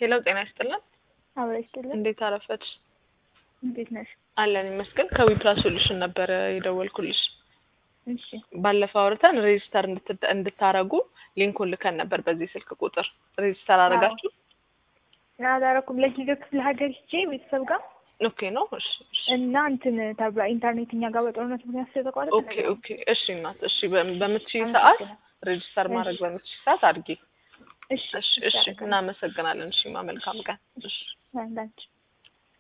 ሄሎ ጤና ይስጥልን። አብረ ይስጥልን። እንዴት አረፈች? እንዴት ነሽ? አለን ይመስገን። ከዊፕላስ ሶሉሽን ነበረ የደወልኩልሽ። እሺ ባለፈው አውርተን ሬጂስተር እንድታረጉ ሊንኩን ልከን ነበር በዚህ ስልክ ቁጥር። ሬጂስተር አረጋችሁ? አላረኩም። ለጊዜው ክፍለ ሀገር ሂጄ ቤተሰብ ጋር ኦኬ ነው። እሺ እሺ እና እንትን ተብላ ኢንተርኔት እኛ ጋር በጦርነት ምክንያት ስለተቋረጠ ኦኬ ኦኬ። እሺ እናት፣ እሺ በ- በምትችይ ሰዓት ሬጂስተር ማድረግ በምትችይ ሰዓት አድርጊ። እሺ እሺ እሺ። እናመሰግናለን። እሺ ማ መልካም ቀን። እሺ አንዳንቺ